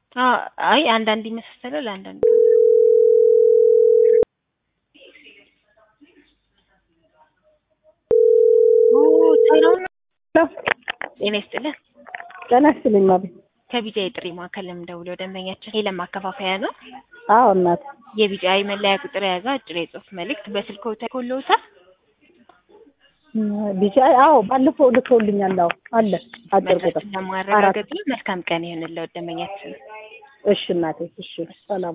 አዎ አይ አንዳንድ ይመሳሰላል አንዳንድ ኦ ሰላም ነው። ጤና ይስጥልን። ጤና ይስጥልኝ ማቤት። ከቢጃይ ጥሪ ማዕከል ለምደውለው ደንበኛችን የለም ማከፋፈያ ነው። አዎ እናት የቢጃይ መለያ ቁጥር የያዘ አጭር የጽሁፍ መልእክት በስልክዎ ተልኮልዎታል? ቢጫ አዎ ባለፈው ልከውልኛል። አዎ አለ አጭር ቁጥር መድረሱን ለማረጋገጥ ነው። መልካም ቀን ይሁንልዎት ደንበኛችን። እሺ እናቴ እሺ ሰላም